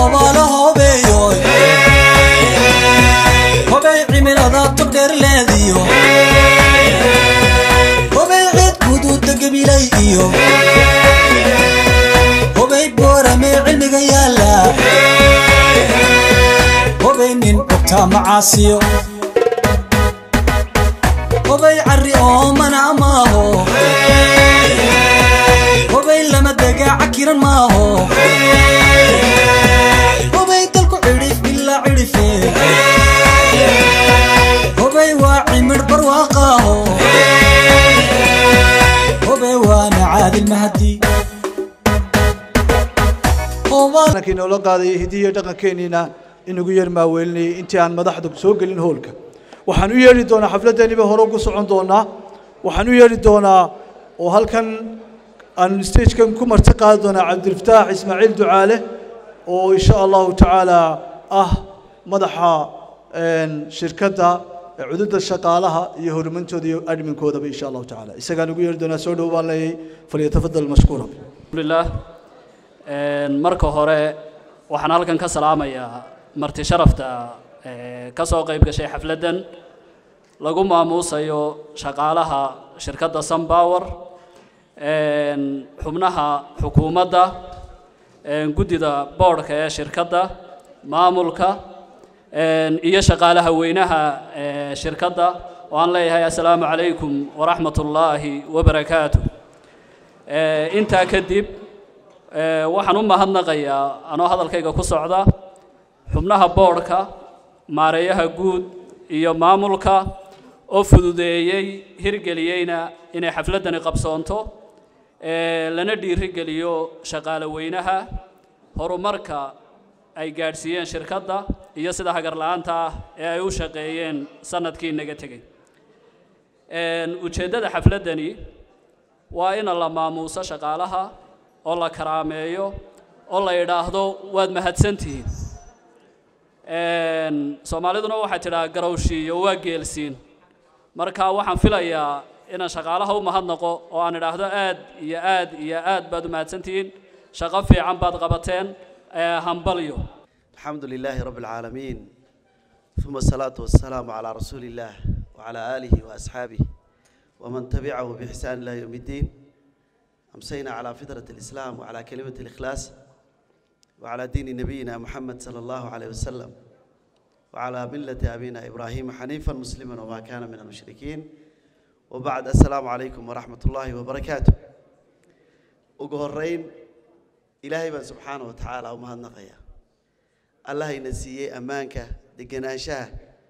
hoobaalo hoobeeyoy hobay cimilada togdheerleediyo hobay ciid guduuda gabilay iyo hobay booramee cilmiga yaalla hobay nin cugtaa macaasiyo hobay carri oo mana maaho hobay lama degaa cakiran maaho hobay dalku cidhif ilaa cidhife hobay waa cimidh barwaaqaaho hobay waana caadil mahadi kii noola qaadayay hidiyo dhaqankeeniina inagu yar maaweelinayay intii aan madaxda soo gelin hoolka waxaan u yeedhi doonaa xafladdeeniba hore ugu socon doonaa waxaan u yeedhi doonaa oo halkan aan stagekan ku marti qaadi doonaa cabdilfataax ismaaciil ducaale oo insha allahu tacaala ah madaxa shirkadda cududda shaqaalaha iyo horumarintooda iyo adminkoodaba insha allahu tacaala isagaan ugu yeedhi doonaa soo dhow baan leeyahay falyatafadal mashkuura alhamdulilah marka hore waxaan halkan ka salaamayaa marti sharafta ka soo qayb gashay xafladdan lagu maamuusayo shaqaalaha shirkadda sunpower xubnaha xukuumadda guddida boodhka ee shirkadda maamulka iyo shaqaalaha weynaha shirkadda oo aan leeyahay assalaamu calaykum waraxmat ullaahi wabarakaatu intaa kadib waxaan u mahadnaqayaa anoo hadalkayga ku socda xubnaha boodhka maareeyaha guud iyo maamulka oo fududeeyey hirgeliyeyna inay xafladdani qabsoonto lana dhiirigeliyo shaqaale weynaha horumarka ay gaadhsiiyeen shirkadda iyo sida hagar la-aanta ah ee ay u shaqeeyeen sanadkii naga tegey ujeeddada xafladdani waa in la maamuuso shaqaalaha oo la karaameeyo oo la yidhaahdo waad mahadsantihiin soomaaliduna waxay tidhaha garowshiiyo waa geelsiin marka waxaan filayaa inaan shaqaalaha u mahadnaqo oo aan idhaahdo aad iyo aad iyo aad baad u mahadsantihiin shaqo fiican baad qabateen hambalyo الحمد لله رب العالمين ثم الصلاة والسلام على رسول الله وعلى آله وأصحابه ومن تبعه بإحسان إلى يوم الدين أمسينا على فطرة الإسلام وعلى كلمة الإخلاص وعلى دين نبينا محمد صلى الله عليه وسلم وعلى ملة أبينا إبراهيم حنيفا مسلما وما كان من المشركين وبعد السلام عليكم ورحمة الله وبركاته وقهرين إلهي بن سبحانه وتعالى ومهد نقيا الله ينسيه أمانك دقناشاه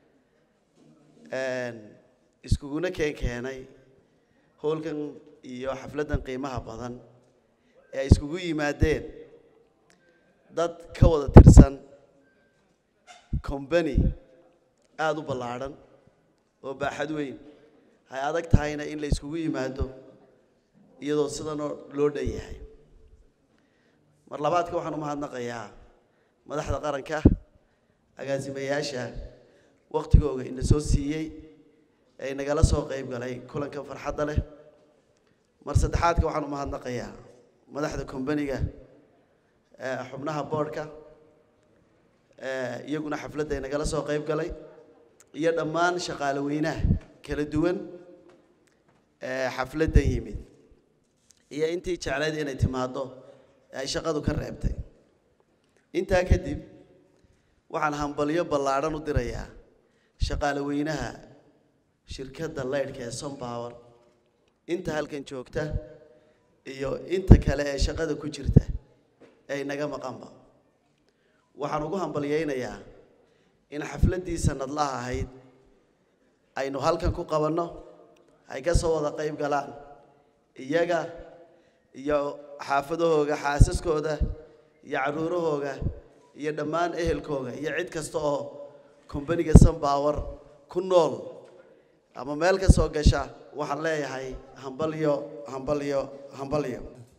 iskuguna keen keenay howlkan iyo xafladdan qiimaha badan ee ay iskugu yimaadeen dad ka wada tirsan combany aada u ballaadhan oo baaxad weyn hay adag tahayna in la iskugu yimaado iyadoo sidanoo loo dhan yahay mar labaadka waxaan u mahadnaqayaa madaxda qaranka agaasimayaasha waktigooga ina soo siiyey ee nagala soo qayb galay kulanka farxadda leh mar saddexaadka waxaan u mahadnaqayaa madaxda combaniga xubnaha boodhka iyaguna xafladda nagala soo qayb galay iyo dhammaan shaqaale weynaha kala duwan xafladdan yimid iyo intii jeclayd inay timaaddo ay shaqadu ka reebtay intaa kadib waxaan hambalyo ballaadhan u dirayaa shaqaale weynaha shirkadda laydhka ee sunpower inta halkan joogta iyo inta kale ee shaqada ku jirta ee naga maqanba waxaan ugu hambalyaynayaa in xafladdii sanadlaha ahayd aynu halkan ku qabanno ay ka soo wada qayb galaan iyaga iyo xaafadahooga xaasaskooda iyo carruurahooga iyo dhammaan ehelkooga iyo cid kasta oo kombaniga sunpower ku nool ama meel ka soo gasha waxaan leeyahay hambalyo hambalyo hambalyo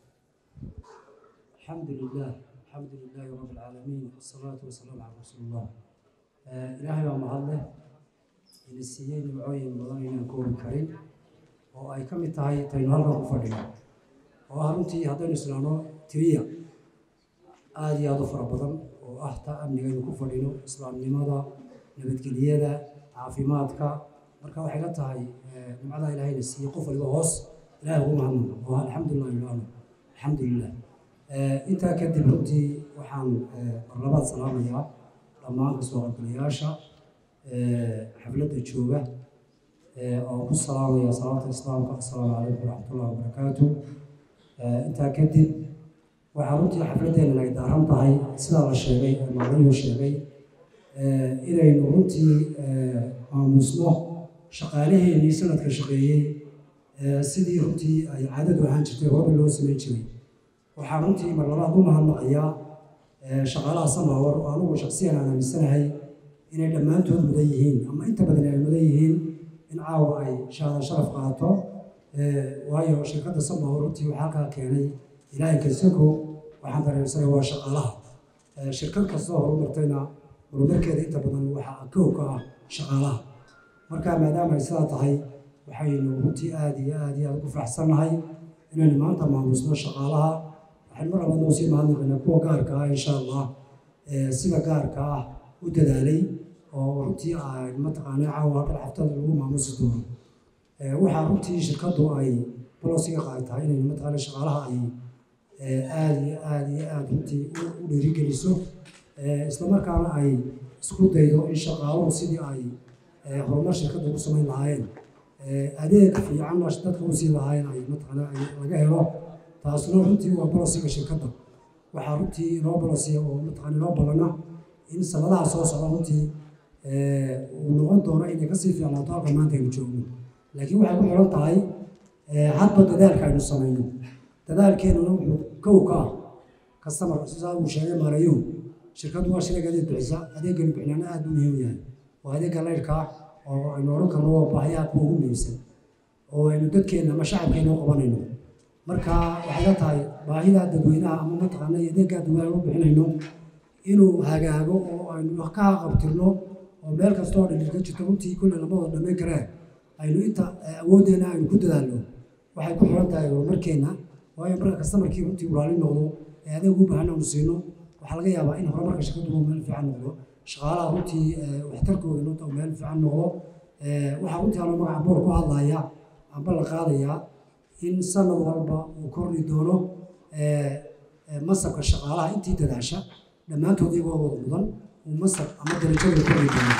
الحمد لله الحمد لله رب العالمين والصلاة والسلام على رسول الله آه إلهي ومعله إن السيين وعين مضانين نكون كريم oo ay ka mid tahay taynu halkan ku fadhino oo ah runtii haddaynu islaano tiriya aada iyo aada u fara badan oo oo ah ta amnigaynu ku fadhino islaamnimada nabadgelyada caafimaadka marka waxay la tahay nimcada ilaahayna siiyey qof waliba hoos ilahay ugu mahadnaqo oo alxamdulilah ilaano alxamdulilah intaa kadib runtii waxaan marlabaad salaamayaa dhammaan kasoo qaybgalayaasha xafladda jooga oo ku salaamaya salaamta islaamka assalaamu calaykum waraxmatullahi wabarakaatu intaa kadib waxaa runtii xafladdeena ay daaran tahay sidaa la sheegay ee maclumu sheegay inaynu runtii maamusno shaqaalaheenii sanadka shaqeeyey sidii runtii ay caadadu ahaan jirtay horeba loo samayn jiray waxaan runtii mar labaad u mahadnaqayaa shaqaalaha samawar oo anugu shaksiyan aan aaminsanahay inay dhammaantood mudan yihiin ama inta badan ay mudan yihiin in caawa ay shahaada sharaf qaato waayo shirkadda samawar runtii waxaa halkaa keenay ilaahay kaysako waxaan dareemsanay waa shaqaalaha shirkad kastoo horumartayna horumarkeeda inta badan waxaa kow ka ah shaqaalaha marka maadaama ay sidaa tahay waxaynu runtii aada iyo aada iyo aada ugu faraxsannahay inaynu maanta maamusno shaqaalaha waxaynu mar labaad noo sii mahadnaqaynaa kuwa gaarka ah insha allah sida gaarka ah u dadaalay oo runtii ay mataqaanaa caawa dhal xaftada lagu maamusi doono waxaa runtii shirkaddu ay bolosiga qaadataa inay mataqaana shaqaalaha ay aada iyo aada iyo aada runtii u dhiirigeliso islamarkaana ay isku daydo in shaqaaluhu sidii ay horumar shirkadda ugu samayn lahaayeen adeeg fiicanna dadka u sii lahaayeen ay mataqaana laga helo taasuna runtii waa bolosiga shirkadda waxaa runtii inoo bolosiya oo mataqaana inoo ballana in sanadaha soo socda runtii uu noqon doono inay kasii fiicnaato halka maanta aynu joogno laakiin waxay ku xiran tahay hadba dadaalka aynu samayno dadaalkeenuna wuxuu kow ka ah kastamar sidaa uu sheegay maarayow shirkaddu waa shirag adeeg bixisa adeeganu bixinaana aada u muhiim yahay waa adeegga laydhka oo aynu odhan karno waa baahiyaha kuwa ugu muhiimsan oo aynu dadkeenna ama shacabkeenna u qabanayno marka waxay la tahay baahida dadweynaha ama mataqaana iyo adeegga dadweynaha u bixinayno inuu hagaago oo aynu ka haqabtirno oo meel kasta oo dhilil ka jirto runtii kulle labadoo dhammayn kareen aynu inta awooddeena aynu ku dadaalno waxay ku xiran tahay horumarkeenna waayo marka kastamarkii runtii uraali noqdo ee adeeg u baahan aanu siino waxaa laga yaabaa in horumarka shirkaddu uu meel fiican noqdo shaqaalaha runtii waxtarkooda uu meel fiican noqdo waxaa runtii anoo magaca boor ku hadlaya amba la qaadayaa in sanad walba uu kordhi doono masabka shaqaalaha intii dadaasha dhammaantood iyagoo wada mudan uu masab ama darajada kordhi doono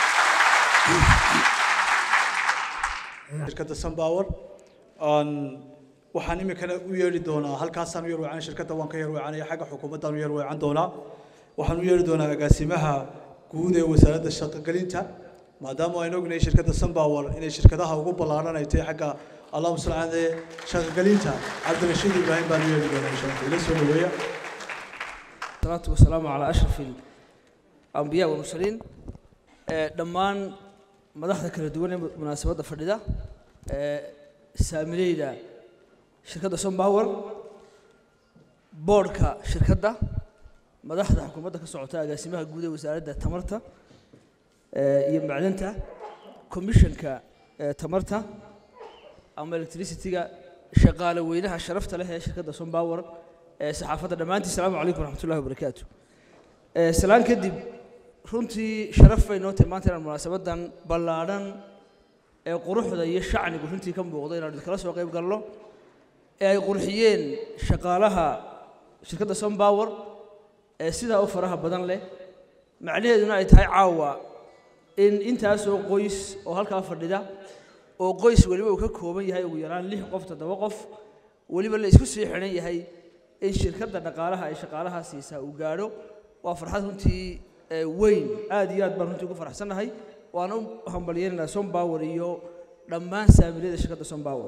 shirkadda sunpower waxaan iminkana u yeedhi doonaa halkaasaan u yar weecanay shirkadda waan ka yar weecanaya xagga xukuumaddaan u yar weecan doonaa waxaan u yeedhi doonaa agaasimaha guud ee wasaaradda shaqogelinta maadaama aynu ognahay shirkadda sunpower inay shirkadaha ugu ballaaran ay tahay xagga allahuma salli calaa shaqogelinta cabdirashiid ibraahim baan u yeedhi doonaa insha allah ila soo dhaweeya الصلاة والسلام على أشرف الأنبياء والمرسلين دمان مدحda kala duwan ee munaasabadda fadhida saamileyda shirkadda Sunpower boardka shirkadda madaxda xukuumadda ka socota agaasimaha guud ee wasaaradda tamarta iyo macdanta commissionka tamarta ama electricity-ga shaqaale weynaha sharafta leh ee shirkadda Sunpower saxaafadda dhammaantiin asalaamu calaykum waraxmatullahi wabarakaatu salaan kadib runtii sharaf bay noo tahay maanta inaan munaasabadan ballaadhan ee quruxda iyo shacnigu runtii ka muuqda inaan idinkala soo qayb galno ee ay qurxiyeen shaqaalaha shirkadda Sunpower ee sidaa u faraha badan leh macnaheeduna ay tahay caawa in intaasoo qoys oo halkaa fadhida oo qoys weliba uu ka kooban yahay ugu yaraan lix qof toddoba qof weliba la isku sii xidhan yahay in shirkadda dhaqaalaha ay shaqaalaha siisaa uu gaadho waa farxad runtii weyn aad iyo aad baan runtii ugu faraxsannahay waan u hambalyaynaynaa Sunpower iyo dhammaan saamilada shirkadda Sunpower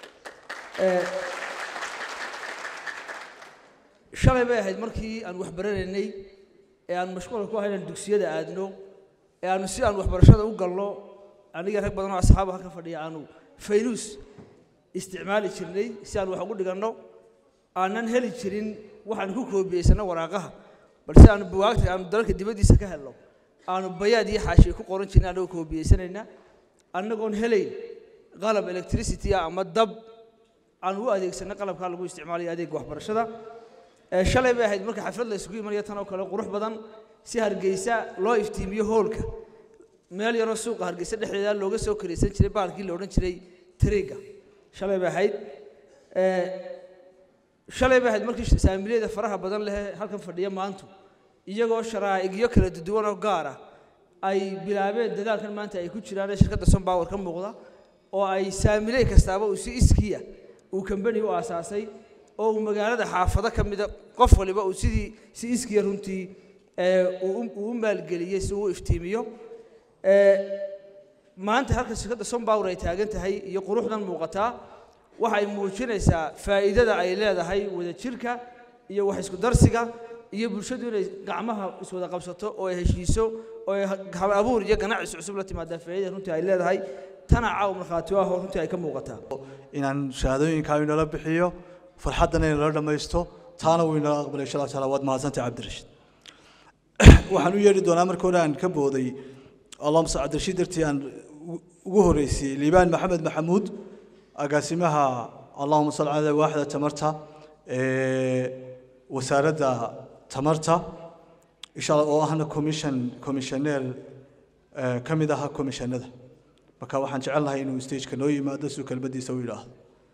shalay bay ahayd markii aan wax baranaynay ee aan mashquulka ku ahayn dugsiyada aadno ee aanu si aan waxbarashada u galno aniga rag badan oo asxaab halka fadhiya aanu faynus isticmaali jirnay si aan wax ugu dhiganno aanan heli jirin waxaan ku koobiyeysano waraaqaha balse aanu buwaagta aanu dalalka dibaddiisa ka helno aanu bayaad iyo xaashiye ku qoran jirnay annagoo koobiyeysanayna annagoon helayn qalab electricity ah ama dab aan u adeegsanay qalabkaa lagu isticmaalayo adeegga waxbarashada shalay bay ahayd marka xaflad la isugu imanaya tan oo kale qurux badan si hargeysa loo iftiimiyo hoolka meel yaroo suuqa hargeysa dhexdeeda looga soo karaysan jiray baalkii la odhan jiray tariga shalay bay ahayd Eh, shalay bay ahayd markii saamiliyada faraha badan leh halkan fadhiya maantu iyagoo sharaa'igyo kala duwan oo gaar ah ay bilaabeen dadaalkan maanta ay ku jiraan ee shirkadda sunpower ka muuqda oo ay saamiley kastaaba uu si iskiya uu kambani u aasaasay oo uu magaalada xaafado ka mida qof waliba uu sidii si iskiya runtii ee, uu u- uu u maalgeliyey si uu u iftiimiyo Ee, maanta halka shirkadda sunpower ay taagan tahay iyo quruxdan muuqataa waxay muujinaysaa faa'iidada ay leedahay wadajirka iyo wax isku darsiga iyo bulshadu inay gacmaha iswada qabsato oo ay heshiiso oo ay hab abuur iyo ganacsi cusub la timaadaa faa'iidada runtii ay leedahay tana caaw markhaati ah oo runtii ay ka muuqataa inaan shahaadooyinkaa inala bixiyo farxaddana inala dhammaysto taana wuu inala aqbalay insha allah taala waad mahadsantay cabdirashiid waxaan u yeedhi doonaa marka hore aan ka booday allahuma sa cabdirashiid dartii aan ugu- ugu horreysiyey liibaan maxamed maxamuud agaasimaha allahuma salli calaa waaxda tamarta ee wasaaradda tamarta insha allah oo ahna commission commissioneer ee, ka mid aha commissionada marka waxaan jecel lahay inuu stageka noo yimaado si uu kelmadiisa u yidhaahdo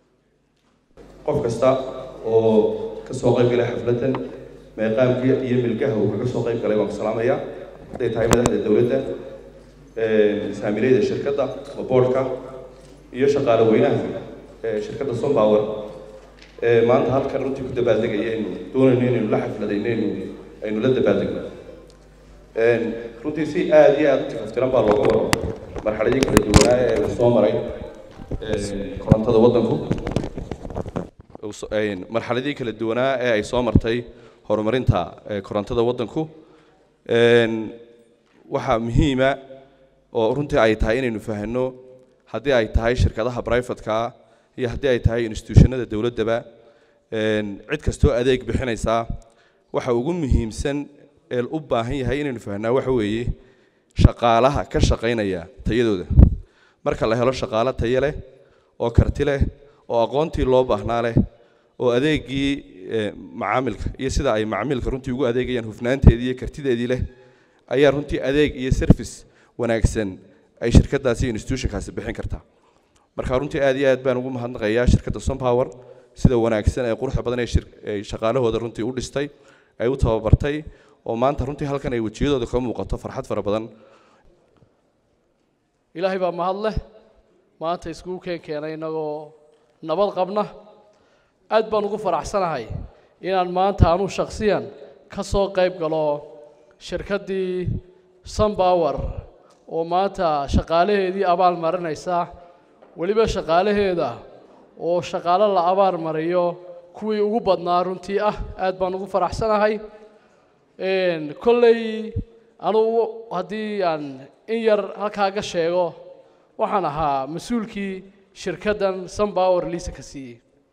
qof kasta oo ka soo qayb galay xafladdan meeqaamkii iyo milgaha uu kaga soo qayb galay waan ku salaamayaa hadday tahay madaxda dowladda saamilayda shirkadda ama boardka iyo shaqaale weynaha ee shirkadda sunpower ee maanta halkan runtii ku dabaaldegaya aynu doonayno inaynu la xafladayno aynu aynu la dabaaldegno Een, runtii si aad iyo aad u tifaftiran baa looga waro marxaladii kala duwanaa ee uu soo maray een, korontada waddanku uu so- een, marxaladii kala duwanaa ee ay soo martay horumarinta ee, korontada waddanku Een, waxaa muhiima oo runtii ay tahay inaynu fahanno haddii ay tahay shirkadaha brifatka iyo haddii ay tahay institutionada dowladdaba een, cid kastoo adeeg bixinaysaa waxa ugu muhiimsan ee u baahan yahay inaynu fahnaa waxa weeye shaqaalaha ka shaqaynaya tayadooda marka la helo shaqaale tayo leh oo karti leh oo aqoontii loo baahnaa leh oo adeegii eh, macaamilka iyo sida ay macaamilka runtii ugu adeegayaan hufnaanteedii iyo kartideedii leh ayaa runtii adeeg iyo service wanaagsan ay shirkadaasi iyo institutionkaasi bixin kartaa marka runtii aad iyo aad baan ugu mahadnaqayaa shirkadda sunpower sida wanaagsan ee quruxda badan ee shir- ay shaqaalahooda runtii u dhistay ay u tababartay oo maanta runtii halkan ay wejiyadooda ka muuqato farxad fara badan ilaahay baa mahad leh maanta iskugu keen keenay innagoo nabad qabna aad baan ugu faraxsanahay inaan maanta anuu shakhsiyan ka soo qayb galo shirkaddii sunpower oo maanta shaqaalaheedii abaal marinaysa weliba shaqaalaheeda oo shaqaalo la abaal mariyo kuwii ugu badnaa runtii ah aad baan ugu faraxsanahay Een, kolley anugu haddii aan in yar halkaa ka sheego waxaan ahaa mas-uulkii shirkaddan sunpower liisa ka siiyey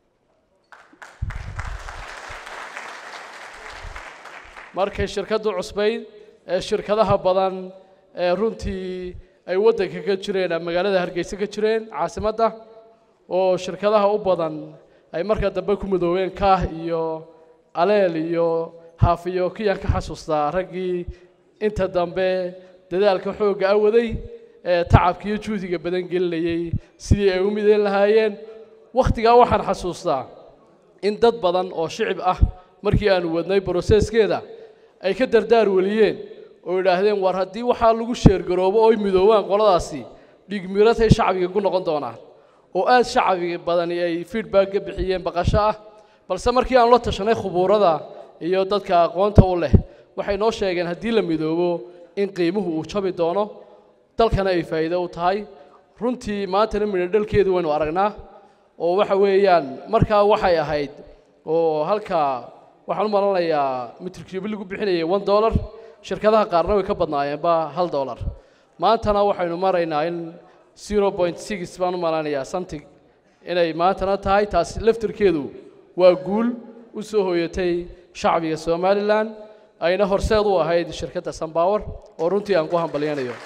markay shirkaddu cusbayd ee shirkadaha badan ee runtii ay waddanka ka jireen ama magaalada hargeysa ka jireen caasimadda oo shirkadaha u badan ay markaa dambe ku midoobeen kaah iyo aleel iyo haafiyo kiyaan ka xasuustaa raggii inta dambe dadaalka xoogga a waday ee tacabka iyo juhdiga badan gelinayay sidii ay u midayn lahaayeen wakhtigaa waxaan xasuustaa in dad badan oo shicib ah markii aanu wadnay broseskeeda ay ka dardaar weliyeen oo idhaahdeen war haddii waxaa lagu sheergaroobo oo ay midoobaan qoladaasi dhigmiratay shacbiga ku noqon doonaan oo aad shacbiga badani ay feedback ka bixiyeen baqasho ah balse markii aan la tashanay khubuurada iyo dadka aqoonta u leh waxay noo sheegeen haddii la midoobo in qiimuhu uu jabi doono dalkana ay faa'iido u tahay runtii maantana midho dhalkeedu waynu aragnaa oo waxa weeyaan markaa waxay ahayd oo halkaa waxaan u malanayaa mitrkiibi lagu bixinayay one dollar shirkadaha qaarna way ka badnaayeenba hal dollar maantana waxaynu maraynaa in zero point six baan u malanayaa something inay maantana tahay taasi laftirkeedu waa guul u soo hooyatay shacbiga somalilan ayna horseed u ahayd shirkadda sunpower oo runtii aan ku hambalyanayo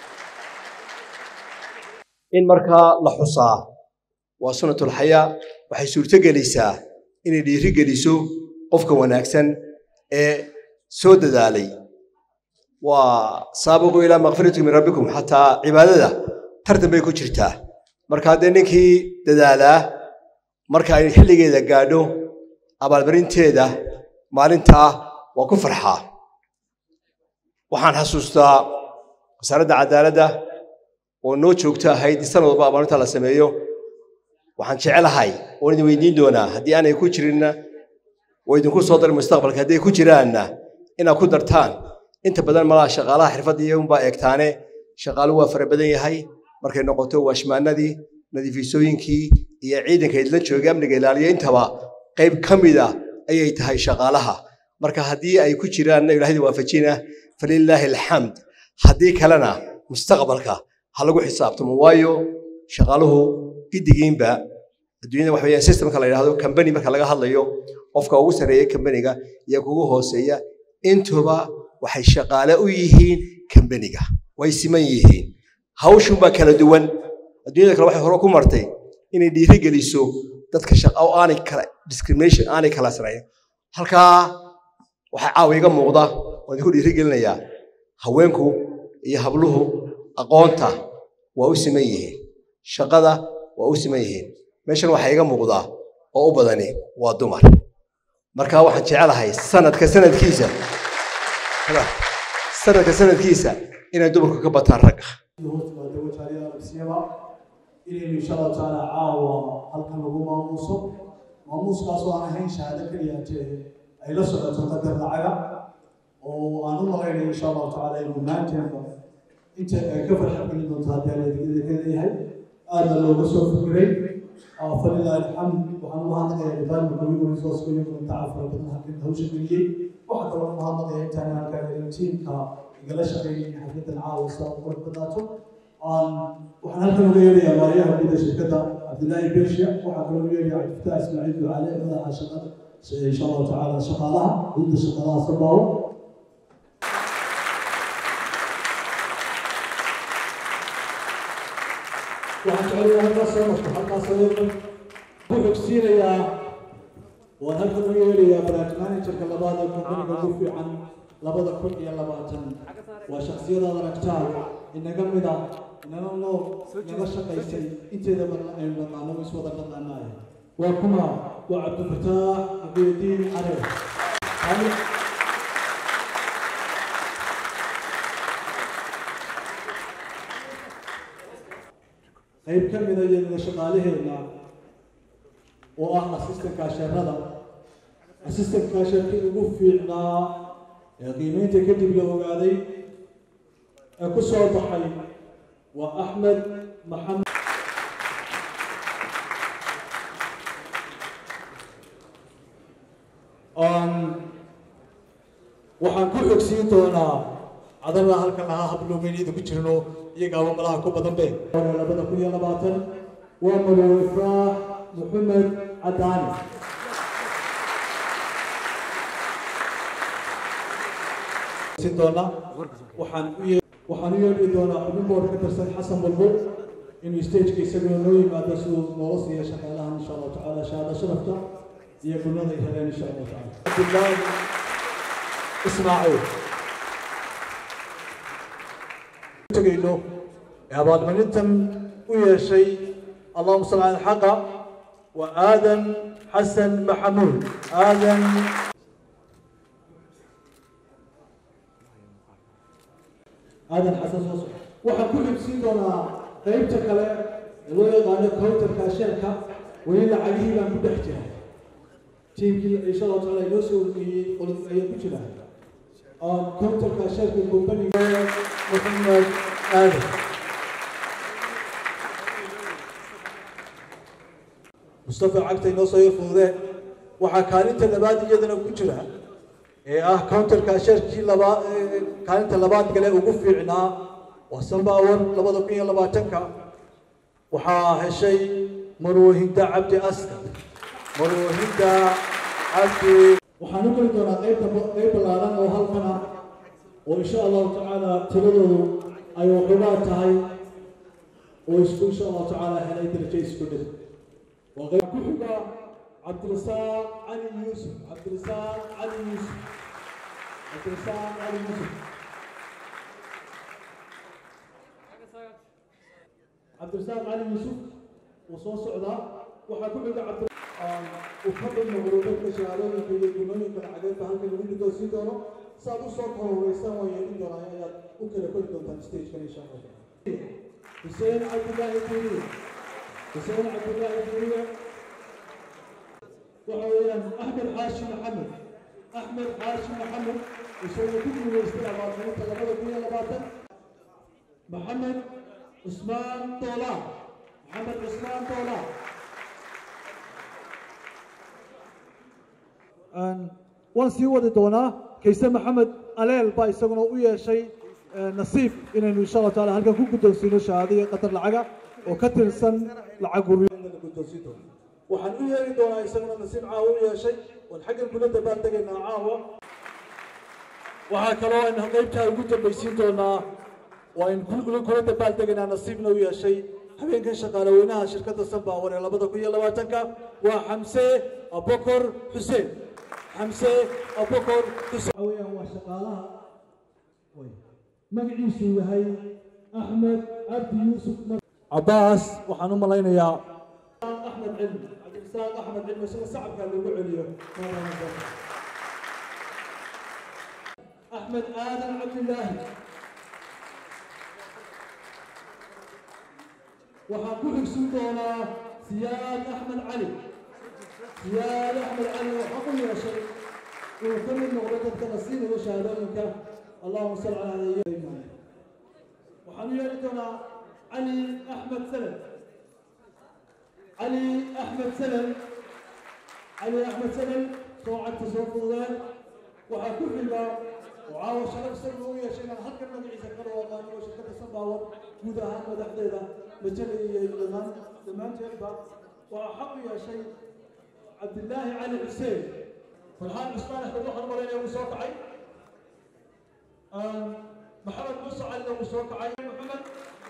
in markaa la xusaa waa sunatulxayaa waxay suurto gelaysaa inay dhiiri geliso qofka wanaagsan ee soo dadaalay waa saabiqu ilaa makfirati min rabbikum xataa cibaadada tartan bay ku jirtaa marka haddee ninkii dadaalaa marka ay xilligeeda gaadho abaalmarinteeda maalintaa waa ku farxaa waxaan xasuustaa wasaaradda cadaaladda oo noo joogto ahayd in sanad walba abaalinta la sameeyo waxaan jecelahay oon idin weydiin doonaa haddii aanay ku jirinna oo idinku soo darin mustaqbalka hadday ku jiraanna inaad ku dartaan inta badan malaha shaqaalaha xirfadda iyagunbaa eegtaane shaqaalu waa fara badan yahay markay noqoto waashmaanadii nadiifisooyinkii iyo ciidanka idla jooga amniga ilaaliya intaba qayb ka mida ayay tahay shaqaalaha marka haddii ay ku jiraanna ilaahayda waafajina falilaahi alxamd haddii kalena mustaqbalka ha lagu xisaabtamo waayo shaqaaluhu giddigiinba adduunyada waxa weeyaan systemka la yidhahdo kambani marka laga hadlayo qofka ugu sarreeya kambaniga iyo kugu hooseeya intuba waxay shaqaale u yihiin kambaniga way siman yihiin hawshunbaa kala duwan adduunyada kale waxay hore ku martay inay dhiiri geliso dadka shaqa oo aanay kala discrimination aanay kala sarayn halkaa waxaa caawa iga muuqda oo idinku dhiiri gelinayaa haweenku iyo habluhu aqoonta waa u siman yihiin shaqada waa u siman yihiin meeshan waxaa iga muuqdaa oo u badani waa dumar marka waxaan jecelahay sanadka sanadkiisa sanadka sanadkiisa inay dumarku ka bataan ragga inaynu insha allahu tacaala caawa halkan lagu maamuuso maamuuskaasoo aan ahayn shahaado keliya jee ay la socoto qadar lacaga oo aan u malaynaya insha allahu tacaala inuu maanteenba inta ay ka farxad gelin doonto haddii aan adeegyada leeyahay aadna looga soo fikiray falilah alxamd waxaan u mahadnaqayaa department human resource community taca fara badan halkan hawsha geliyey waxaa kaloo u mahadnaqaya intaan halkan tiimka igala shaqeeyay xafladan caawa saa u qurux badaato waxaan halkan uga yeerayaa maariyaha guud ee shirkadda cabdillaahi bershiya waxaa kaloo uga yeerayaa cabdifataax ismaaciil ducaale madaxa shaqada insha allahu tacaala shaqaalaha gudda shaqaalaha sabaawo waxaan jecelayaa halkaas soo marto halkaas ayadna ku xogsiinayaa waan halkan uga yeerayaa branch managerka labaad ee kompaniga ugu fiican labada kun iyo labaatan waa shaksiyadaad aragtaan inaga mida inala noo naga shaqaysay inteeda badan aynu naqaano is wada naqaanaaya waa kuma waa cabdifataax abiyadiin care qayb ka mida iyadana shaqaalaheena oo ah assistant kaasheerada assistant kaasheerkii ugu fiicnaa ee qiimeynta kadib la ogaaday ee ku soo baxay waa axmed maxamed waxaan ku xogsiin doonaa cadalada halkan lahaa habluumeyniyada ku jirno iyagaaba malaha ku badan be labada kun iyo labaatan waa madow ifraax maxamed cadaani doona waxaan u waxaan u yeedhi doonaa xubin boor ka tirsan xasan bulbul inuu stageka isaguna noo yimaado siduu noola siiya shaqaalahan insha allahu tacaala shahaada sharafta iyo gulnada ay heleen insha allahu tacaala cabdillaahi ismaaciil tegayno ee abaalmarintan u yeeshay allahuma salli cala alxaqa waa aadan xasan maxamuud aadan aadan xasan soo soco waxaan ku xigsiin doonaa qaybta kale ee loo yaqaano counterka sheerka weli lacagihii baan ku dhex jira tiimkii insha allahu taala inoo soo wargeeyey qolad ayaa ku jira counterka sheerka companiga maxamed aadan mustafa cagta inoo soo yar fududeen waxaa kaalinta labaad iyadana ku jira ee ah counterka sheerkii labaad kaalinta labaad gale ugu fiicnaa waa sambawar labada kun iyo labaatanka waxaa heshay marwahinda cabdi askar marwahinda cabdi waxaan u geli doonaa qaybta qayb ballaaran oo halkana oo insha allahu tacaala tiradoodu ay waxoogaa tahay oo isku insha allahu tacaala helay darajo isku dhir waa qayb ku xiga cabdirasaaq cali yuusuf cabdirasaaq cali yuusuf cabdirasaaq cali yuusuf cabdirasaaq cali yuusuf wuu soo socdaa waxaa ku xiga cabdi uu ka mid noqdo dadka shahaadooyinka iyo gunooyinka lacageedba halkan lagu dhigoosii doono saad usoo kororeysan waa yeelin doonaa ayaad u kala kori doontaan stagekan insha allah xuseen cabdillaahi diiriye xuseen cabdillaahi diiriye waxa weeyaan axmed xaashi maxamed axmed xaashi maxamed isagoo ku guuleystay abaalmarinta labada kun iyo labaatan maxamed cusmaan doola maxamed cusmaan doola waan sii wadi doonaa kayse maxamed aleel baa isaguna u yeeshay nasiib inaynu insha allah taala halkan ku guddoonsiino shahaado iyo qatar lacaga oo ka tirsan lacag guriyada guddoonsiin doono waxaan u yeeri doonaa isaguna nasiib caawa u yeeshay waan xaggan kula dabaan degaynaa caawa waxaa kaloo aynu qaybtaa ugu dambaysiin doonaa waan kula dabaal degaynaa nasiibna u yeeshay habeenkan shaqaale weynaha shirkadda sanbaawar ee labada kun iyo labaatanka waa xamse abokor xuseen xamse abokor xuseen weeyaan waa shaqaalaha magaciisu yahay axmed cabdi yuusuf cabaas waxaan u malaynayaa axmed cilmi cabdirasaaq axmed cilmi isaga sacabkaa loogu celiyo axmed aadan cabdillaahi waxaan ku xigsin doonaa siyaad axmed cali siyaad axmed cali waxaa u yeeshay inuu ka mid noqdo dadka la siinayo shahaadooyinka allahuma salli calaa nabiyyina waxaan u yeeri doonaa cali axmed salem cali axmed salem cali axmed salem soo cagta soo fududeen waxaa ku xiga oo caawa sharaf isaga u yeeshay inaan halkan magaciisa ka dhawaaqaano oo shirkadda sanbaawar guud ahaan madaxdeeda majalay iyo dhammaan dhammaanteedba waxaa xaq u yeeshay cabdillaahi cali xuseen farxaan cusmaan axmed waxaan malaynaya uu soo kacay maxamed muuse calina uu soo kacay maxamed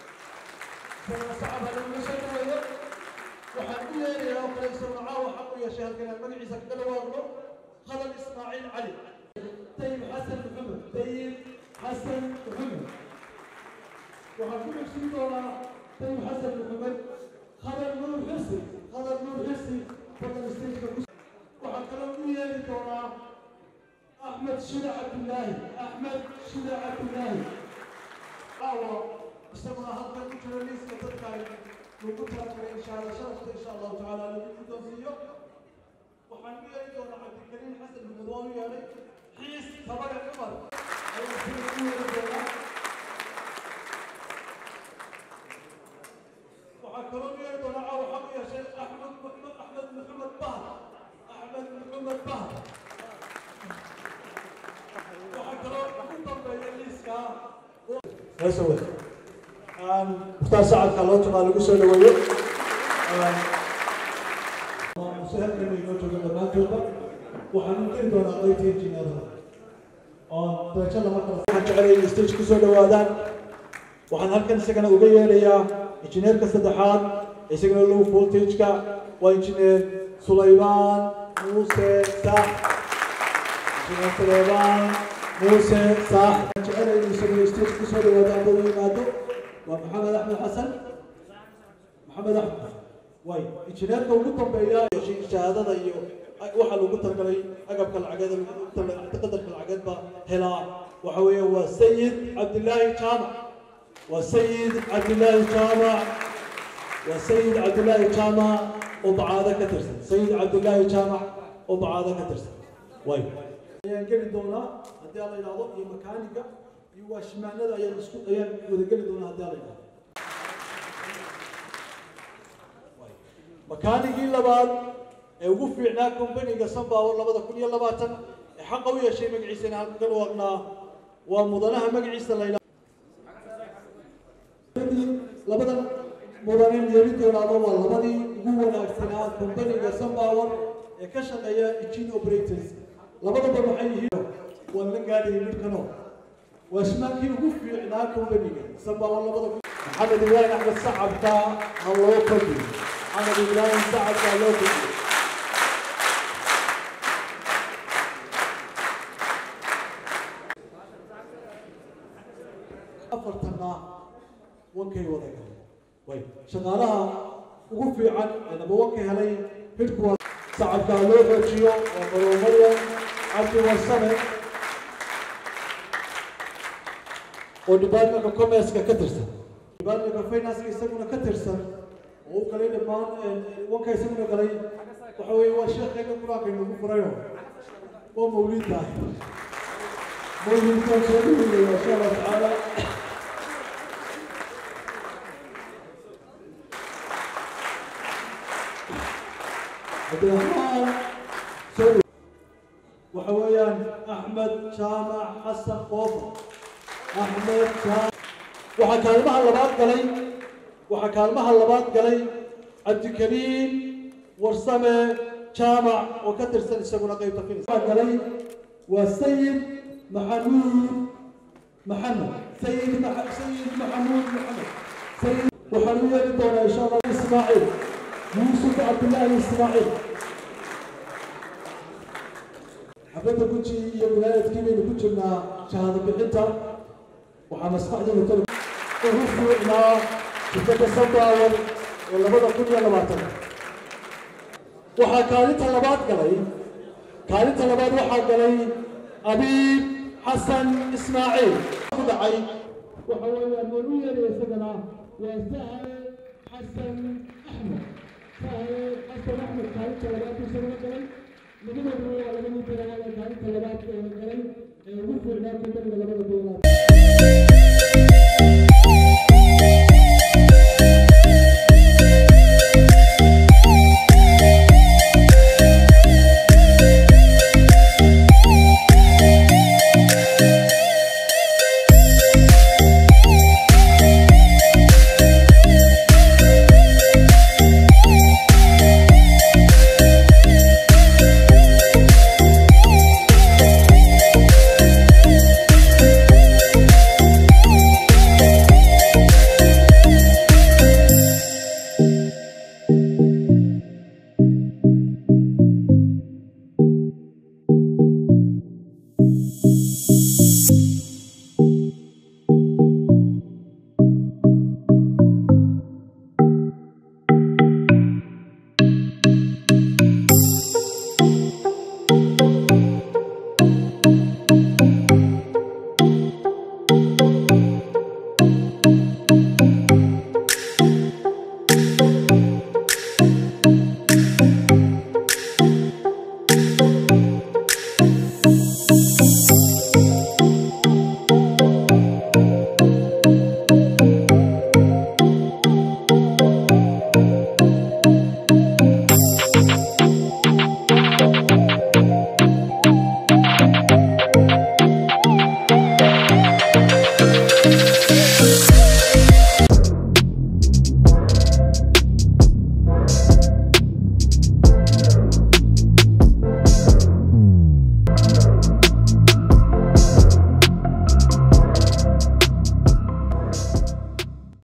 sacab halaga soo dhaweeyo waxaan u yeerayaa oo kale isaguna caawa xaq u yeeshay halkan inaan magaciisa kaga dhawaaqno khadar ismaaciil cali طيب حسن محمد طيب حسن محمد وحكون في دورة طيب حسن محمد خبر نور حسي خبر نور حسي فضل استيج وحكون ويا دورة أحمد شدع عبد الله أحمد شدع عبد الله أو استمع هذا الكترونيس كتبقى وقتها إن شاء الله شرفت إن شاء الله تعالى لكم توصيه وحنوي دورة عبد الكريم حسن محمد ويا حيس طبعا عمر وحكرون يرضى لعا وحق يا شيخ احمد محمد احمد محمد بهر احمد محمد بهر وحكرون كنتم بيليسكا يا سويت مختار سعد كالوت ما لقوا سوى لويو مسهل كانوا ينوتوا لما جوبا waxaan u keni doonaa qaybta injineerada oon darajo lama kala waxaan jecelay in stage ku soo dhawaadaan waxaan halkan isagana uga yeedhayaa injineerka saddexaad isagana low voltage-ka waa injineer sulaymaan muuse saax injineer sulaymaan muuse saax waxaan jecelay in isagana stage ku soo dhawaadaan buu yimaado waa maxamed axmed xasan maxamed axmed way injineerka ugu dambeeya shahaadada iyo waxaa lagu talagalay agabka lacageed qadarka lacageed baa helaa waxa weeye waa sayid cabdillaahi jaamac waa sayid cabdillaahi jaamac waa sayid cabdillaahi jaamac oo bacaado ka tirsan sayid cabdillaahi jaamac oo bacaado ka tirsan way ayaan geli doonaa haddii aan la yidhaahdo iyo makaaniga iyo waashimaanada ayaan isku ayaan wada geli doonaa haddii aan la yidhahdo makaanigii labaad ee ugu fiicnaa kombaniga sunpower labada kun iyo labaatan ee xaqa u yeeshay magaciisa in halka ka dhawaaqnaa waa mudanaha magaciisa la labadan mudanin yeeli doonaaba waa labadii ugu wanaagsanaa kombaniga sunpower ee ka shaqeeya engine operators labadaba waxay yihiin waan la gaadhayay midkano waa shimaalkii ugu fiicnaa kombaniga sunpower labada kun maxamed ibraahim axmed sacabka ha loo kordhiyo maxamed ibraahim sacabka ha loo kordhiyo afartanna wankay wada galeen way shaqaalaha ugu fiican ee nabawanka helay hidhkuwa sacabkaa loo xoojiyo waa maroomaya cabdi warsame oo departmentka commerceka ka tirsan departmentka financeka isaguna ka tirsan oo u galay dhammaan wanka isaguna galay waxa weeye waa sheekheena qur-aanka inagu furayo waa mawliidta mawliidkaan soo dhaweynaya insha allah tacaala cabdiraxmaan soo waxa weeyaan axmed jaamac xasan qoofa axmed jaamac waxaa kaalmaha labaad galay waxaa kaalmaha labaad galay cabdikariim warsame jaamac oo ka tirsan isaguna qaybta finis galay waa sayid maxamuud maxamed sayid maxa- sayid maxamuud maxamed sayid waxaan u yeeri doonaa insha allah ismaaciil yuusuf cabdillaahi ismaaciil xafladda guji iyo wilaayadkii baynu ku jirnaa shahaado bixinta waxaa maskaxdeeda talo ugu fiicnaa shirkadda sandaawan ee labada kun iyo labaatan waxaa kaalinta labaad galay kaalinta labaad waxaa galay abiib xasan ismaaciil ku dhacay waxa weeyaan waan u yeeraya isagana waa sahle xasan axmed sahle xasan axmed kaalinta labaad buu isagana galay labadoodu waa laga mid galay kaalinta labaad ee galay ee ugu fiicnaa kudamiga labada beelaad